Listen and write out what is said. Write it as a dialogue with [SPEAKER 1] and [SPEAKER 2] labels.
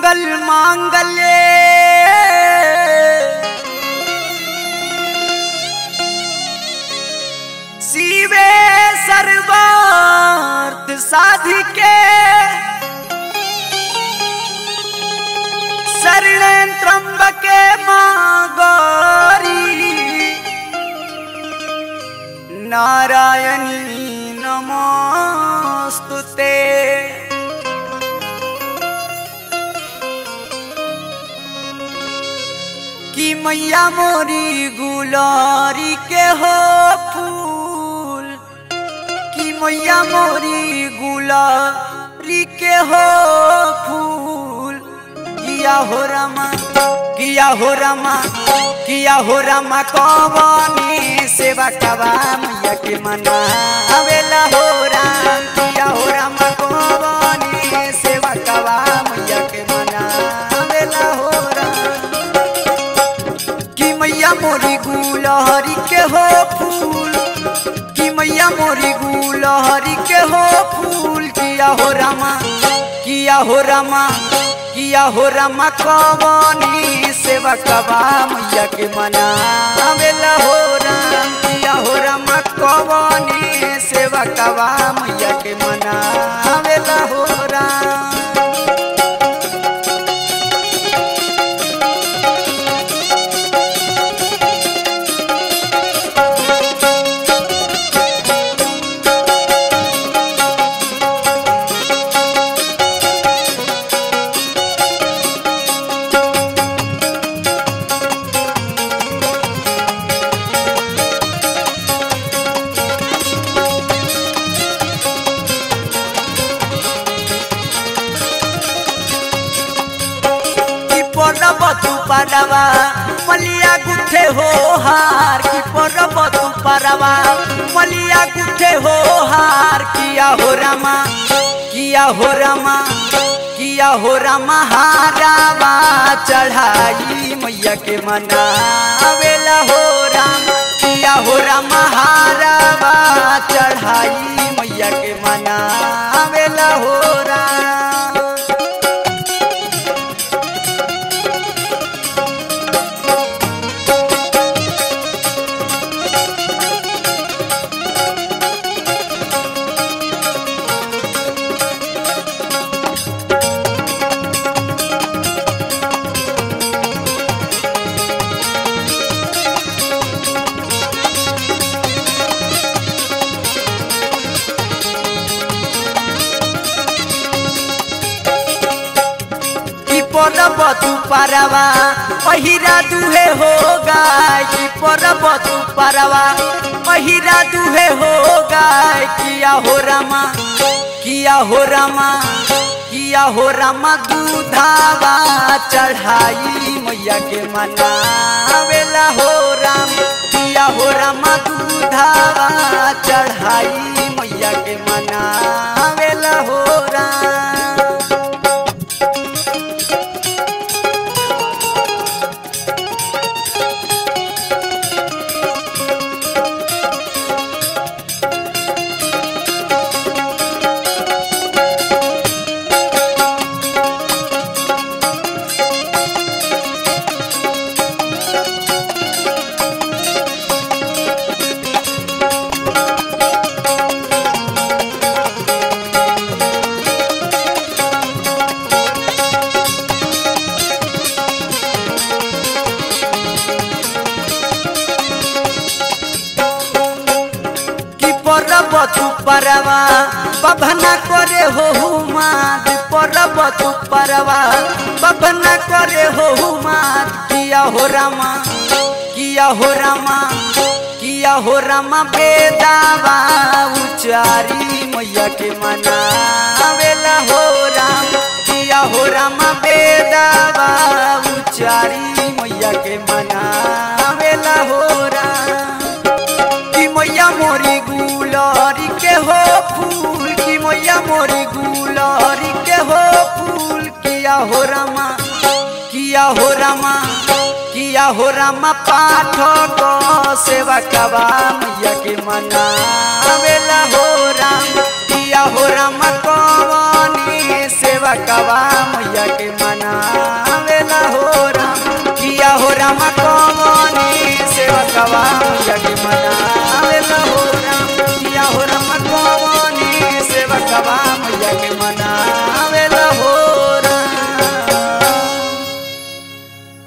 [SPEAKER 1] मंगल मांगल्ये शिवे सर्वार्थ साधिके शरण त्र्यंबके मां गौरी नारायणी नमोस्तुते कि मैया मोरी गुलारी के हो फूल कि मैया मोरी गुलारी के हो फूल किया हो रमा किया हो रमा किया हो रमा कवानी सेवा कवा मैया के मना अवेला हो राम किया हो रमा कवानी सेवा कवा मैया के मना अवेला हो राम कि मैया मोरी गुलहरी के हो फूल कि मैया मोरी गुलहरी के हो फूल किया हो रामा किया हो रामा किया हो रामा कवनी सेवा कबा मैया के मना अवेला हो राम किया हो रामा कवनी सेवा कबा मैया के मना अवेला हो राम की परब तू परवा मलिया गुथे हो हार की परब तू परवा मलिया गुथे हो हार किया हो रामा किया हो रामा किया हो रामा हारावा चढ़ाई मैया के मना अवेला हो राम किया हो रामा हारावा चढ़ाई मैया के मना अवेला हो राम की परब तू परवा पहिरा दुहे हो गाय की परब तू परवा पहिरा दुहे हो गाय किया हो रामा किया हो रामा किया हो रामा दूधावा चढ़ाई मैया के मना अवेला हो राम किया हो रामा दूधावा चढ़ाई मैया के मना अवेला हो राम কি পরব তু পারবা বাবনা করে হো হুমাদ পরব তু পারবা বাবনা করে হো হুমাদ কিয়া হো রামা কিয়া হো রামা किया हो रामा बेदावा उचारी मैया के मना अवेला हो राम किया हो रामा बेदावा उचारी मैया के मना अवेला हो राम कि मैया मोरी गुलरी के हो फूल कि मैया मोरी गुलरी के हो फूल किया हो रामा किया हो रामा किया हो रामा पाठ को सेवा कबा मैया के मना अवेला हो राम किया हो रामा कवनी सेवा कवा मैया के मनावेला हो राम किया हो राम कवनी सेवा कवा मैया के मनावेला हो राम